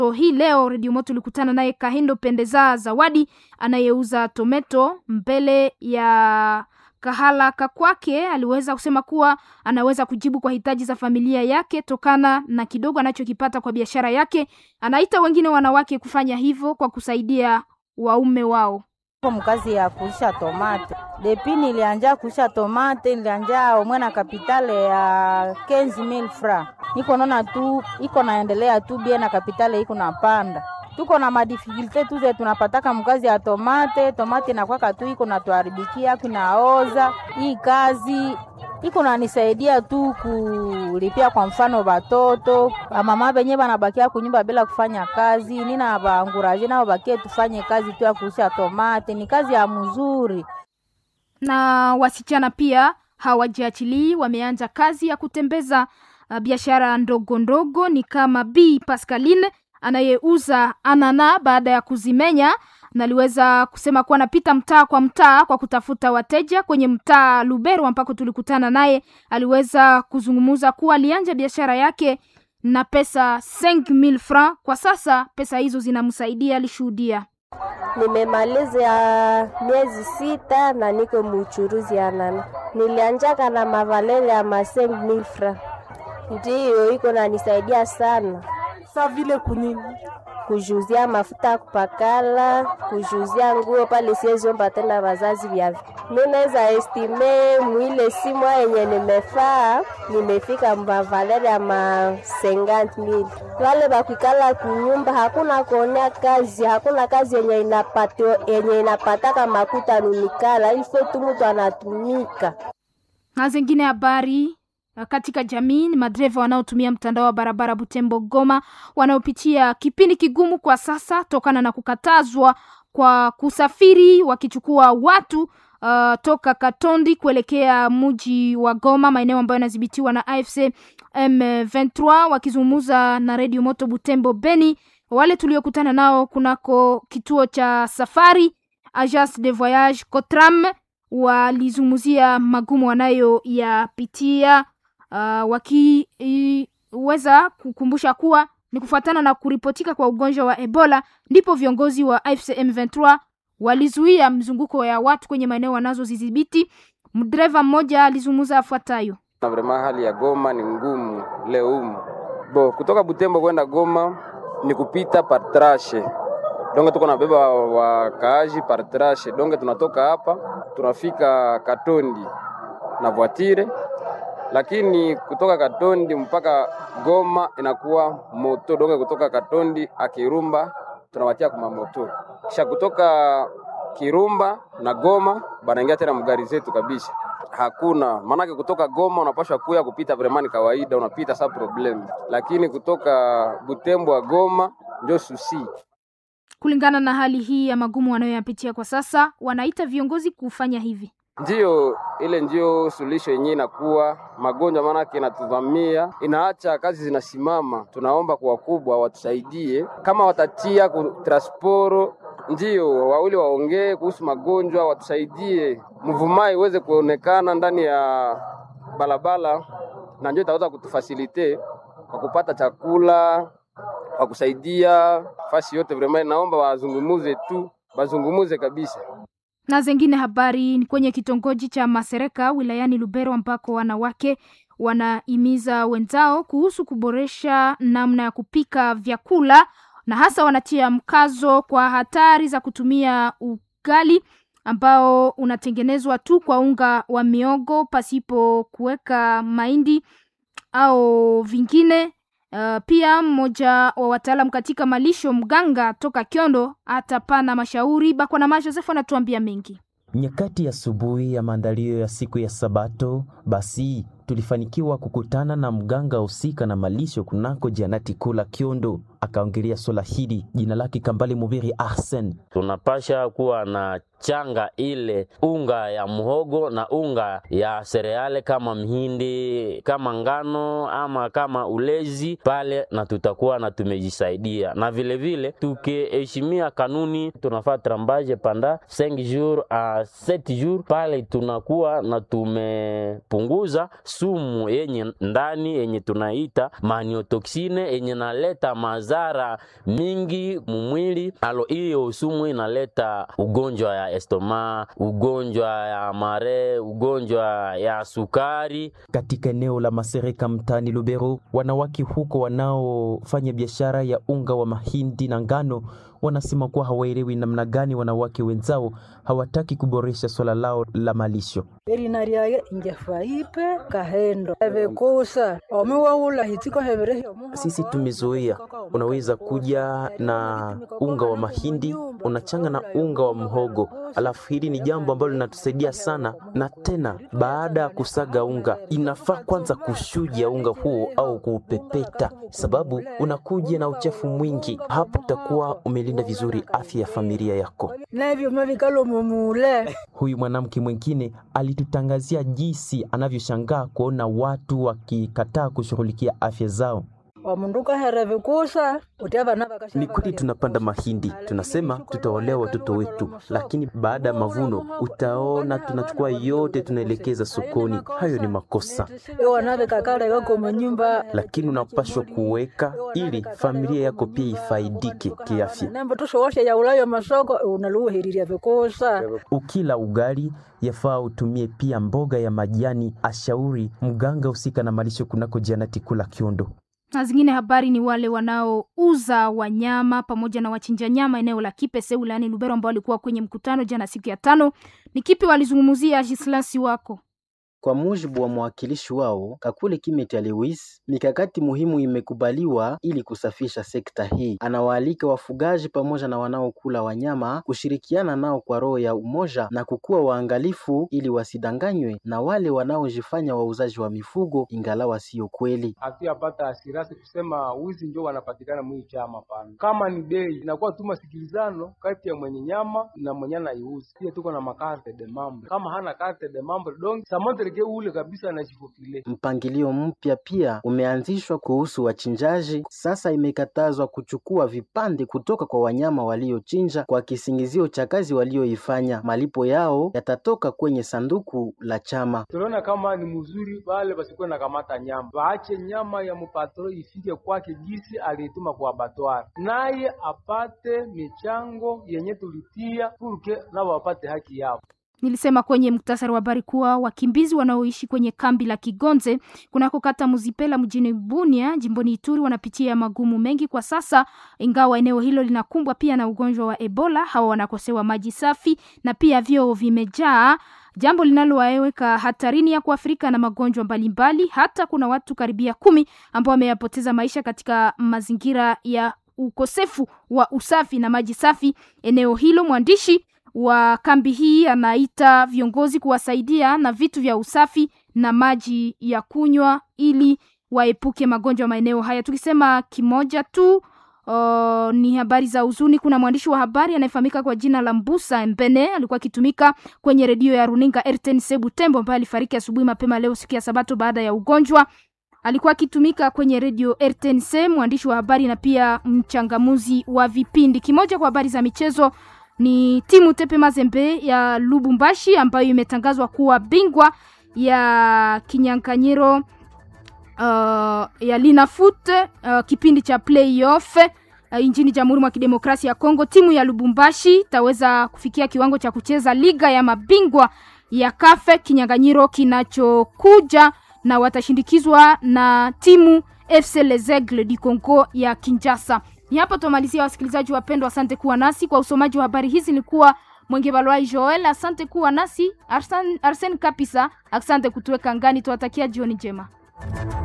So, hii leo redio moto ulikutana naye Kahindo Pendeza Zawadi anayeuza tometo mbele ya kahala kakwake. Aliweza kusema kuwa anaweza kujibu kwa hitaji za familia yake tokana na kidogo anachokipata kwa biashara yake. Anaita wengine wanawake kufanya hivyo kwa kusaidia waume wao. mkazi ya kuisha tomate depi nilianja kuisha tomate nilianja omwe na kapitale ya 15000 francs niko naona tu iko naendelea tu bie na kapitale iko napanda tuko na madifikulte tu ze tunapataka mkazi ya tomate tomate nakwaka tu iko natuharibikia kunaoza hii kazi iko nanisaidia tu kulipia kwa mfano batoto bamama benye banabakia kunyumba bila kufanya kazi, nina baanguraje nao bakie tufanye kazi tu ya kuusha tomate, ni kazi ya mzuri. Na wasichana pia hawajiachilii, wameanza kazi ya kutembeza uh, biashara ndogo ndogo, ni kama B Pascaline anayeuza anana baada ya kuzimenya na aliweza kusema kuwa anapita mtaa kwa mtaa kwa kutafuta wateja kwenye mtaa Lubero ambako tulikutana naye. Aliweza kuzungumza kuwa alianja biashara yake na pesa 5000 francs. Kwa sasa pesa hizo zinamsaidia, alishuhudia. Nimemaliza miezi sita na niko muchuruzi ya nana. Nilianjaka na mavalele ya ma 5000 francs, ndiyo iko nanisaidia sana sa vile kunini kujuzia mafuta ya kupakala, kujuzia nguo pale, siweziomba tena wazazi vyavyo. Mi naweza estime mwile simwa yenye nimefaa nimefika mavalere ya ma 50000 wale bakwikala kunyumba, hakuna kuonea kazi, hakuna kazi yenye inapati, yenye inapataka makuta nunikala ifo tu mtu anatumika Na zingine habari katika jamii ni madereva wanaotumia mtandao wa barabara Butembo Goma wanaopitia kipindi kigumu kwa sasa tokana na kukatazwa kwa kusafiri wakichukua watu uh, toka Katondi kuelekea mji wa Goma, maeneo ambayo yanadhibitiwa na AFC M23. Wakizungumza na redio Moto Butembo Beni, wale tuliokutana nao kunako kituo cha safari Agence de Voyage Cotram walizungumzia magumu wanayoyapitia uh, wakiweza kukumbusha kuwa ni kufuatana na kuripotika kwa ugonjwa wa Ebola ndipo viongozi wa AFC M23 walizuia mzunguko ya watu kwenye maeneo wanazozidhibiti. Mdereva mmoja alizungumza afuatayo. Na vrema hali ya Goma ni ngumu leo humu. Bo, kutoka Butembo kwenda Goma ni kupita partrashe. Donge tuko nabeba wakaaji partrashe. Donge tunatoka hapa tunafika Katondi na voitire, lakini kutoka Katondi mpaka Goma inakuwa moto. Donge kutoka Katondi akirumba tunawatia kuma moto, kisha kutoka Kirumba na Goma banaingia tena mgari zetu kabisa. Hakuna maanake, kutoka Goma unapashwa kuya kupita vremani kawaida, unapita sa problem, lakini kutoka Butembo wa Goma ndio susi. Kulingana na hali hii ya magumu wanayoyapitia kwa sasa, wanaita viongozi kufanya hivi. Ndiyo ile ndio suluhisho yenyewe inakuwa magonjwa, maanake inatuvamia, inaacha kazi zinasimama. Tunaomba kwa wakubwa watusaidie, kama watatia ku transporo ndio wawili waongee kuhusu magonjwa, watusaidie mvumai iweze kuonekana ndani ya barabara, na ndio itaweza kutufasilite kwa kupata chakula, kwa kusaidia fasi yote. Vraiment naomba wazungumuze tu, wazungumuze kabisa. Na zengine habari ni kwenye kitongoji cha Masereka wilayani Lubero ambako wanawake wanahimiza wenzao kuhusu kuboresha namna ya kupika vyakula na hasa wanatia mkazo kwa hatari za kutumia ugali ambao unatengenezwa tu kwa unga wa miogo pasipo kuweka mahindi au vingine. Uh, pia mmoja wa wataalam katika malisho mganga toka Kyondo atapana mashauri. Bakwana Joseph anatuambia mengi. Nyakati ya asubuhi ya maandalio ya siku ya Sabato, basi tulifanikiwa kukutana na mganga husika na malisho kunako Janati Kula Kyondo. Akaongelea swala hili, jina lake Kambale Mubiri Arsen. Tunapasha kuwa na changa ile unga ya mhogo na unga ya sereale kama mhindi kama ngano ama kama ulezi pale, na tutakuwa na tumejisaidia, na vile vile tukiheshimia kanuni, tunafaa trambaje panda 5 jours a 7 jours pale, tunakuwa na tumepunguza sumu yenye ndani yenye tunaita maniotoksine yenye naleta madhara mingi mumwili. Alo, hiyo sumu inaleta ugonjwa ya estoma, ugonjwa ya mare, ugonjwa ya sukari. Katika eneo la Masereka mtaani Lubero, wanawake huko wanaofanya biashara ya unga wa mahindi na ngano wanasema kuwa hawaelewi namna gani wanawake wenzao hawataki kuboresha swala lao la malisho. erinariage ingefaipe kahendo evekusa omiwaula hitiko heverehi Sisi tumezoea, unaweza kuja na unga wa mahindi unachanga na unga wa mhogo, alafu hili ni jambo ambalo linatusaidia sana. Na tena baada ya kusaga unga, inafaa kwanza kushuja unga huo au kuupepeta, sababu unakuja na uchafu mwingi. Hapo utakuwa umelinda vizuri afya ya familia yako. nevyuma vikalo mumule Huyu mwanamke mwingine alitutangazia jinsi anavyoshangaa kuona watu wakikataa kushughulikia afya zao. omundu ukahere vikusa uti avana vakasha Ni kweli tunapanda mahindi, tunasema tutawalea watoto wetu, lakini baada ya mavuno utaona tunachukua yote tunaelekeza sokoni. Hayo ni makosa, iwana vikakaleka komunyumba lakini unapashwa kuweka ili familia yako pia ifaidike kiafya. nembo tushowoshe yaulayo masoko unaluuhiriria vikusa Ukila ugali yafaa utumie pia mboga ya majani, ashauri mganga husika na malisho kunako Janati Kula Kiondo. na zingine habari ni wale wanaouza wanyama pamoja na wachinja nyama eneo la Kipese wilayani Lubero ambao walikuwa kwenye mkutano jana siku ya tano. Ni kipi walizungumzia, Gislasi wako? Kwa mujibu wa mwakilishi wao Kakule Kimeta Lewis, mikakati muhimu imekubaliwa ili kusafisha sekta hii. Anawaalika wafugaji pamoja na wanaokula wanyama kushirikiana nao kwa roho ya umoja na kukuwa waangalifu ili wasidanganywe na wale wanaojifanya wauzaji wa mifugo ingalawa siyo kweli. hatuyapata asirasi kusema wizi ndio wanapatikana mwii chama pana. Kama ni bei inakuwa tu masikilizano kati ya mwenye nyama na mwenye anaiuza. Pia tuko na makarte de mambre, kama hana carte de mambre donc samontreke ule kabisa anajifofile. Mpangilio mpya pia umeanzishwa kuhusu wachinjaji. Sasa imekatazwa kuchukua vipande kutoka kwa wanyama waliochinja kwa kisingizio cha kazi walioifanya. Malipo yao yatatoka kwenye sanduku la chama. Tunaona kama ni mzuri wale basikuwe na kamata nyama, waache nyama ya mupatro ifike kwake gisi aliituma kwa abattoir, naye apate michango yenye tulitia purke nao wapate haki yao. Nilisema kwenye muktasari wa habari kuwa wakimbizi wanaoishi kwenye kambi la Kigonze kunako kata Muzipela mjini Bunia jimboni Ituri wanapitia magumu mengi kwa sasa, ingawa eneo hilo linakumbwa pia na ugonjwa wa Ebola. Hawa wanakosewa maji safi na pia vyoo vimejaa, jambo linalowaweka hatarini ya kuathirika na magonjwa mbalimbali. Hata kuna watu karibia kumi ambao wameyapoteza maisha katika mazingira ya ukosefu wa usafi na maji safi eneo hilo. Mwandishi wa kambi hii anaita viongozi kuwasaidia na vitu vya usafi na maji ya kunywa ili waepuke magonjwa maeneo haya. Tukisema kimoja tu Uh, ni habari za huzuni. Kuna mwandishi wa habari anayefahamika kwa jina la Mbusa Mbene, alikuwa akitumika kwenye redio ya runinga RTNC Butembo, ambaye alifariki asubuhi mapema leo siku ya Sabato baada ya ugonjwa. Alikuwa akitumika kwenye redio RTNC, mwandishi wa habari na pia mchangamuzi wa vipindi. Kimoja kwa habari za michezo ni timu Tepe Mazembe ya Lubumbashi ambayo imetangazwa kuwa bingwa ya kinyang'anyiro uh, ya Linafoot uh, kipindi cha playoff uh, nchini Jamhuri mwa Kidemokrasia ya Kongo. Timu ya Lubumbashi itaweza kufikia kiwango cha kucheza liga ya mabingwa ya kafe kinyang'anyiro kinachokuja, na watashindikizwa na timu FC Les Aigles du Congo ya Kinshasa. Ni hapo tumalizia, wasikilizaji wapendwa, asante kuwa nasi kwa usomaji wa habari hizi. Nilikuwa Mwenge Balwai Joel, asante kuwa nasi. Arsen, Arsen Kapisa, asante kutuweka ngani. Tuwatakia jioni njema.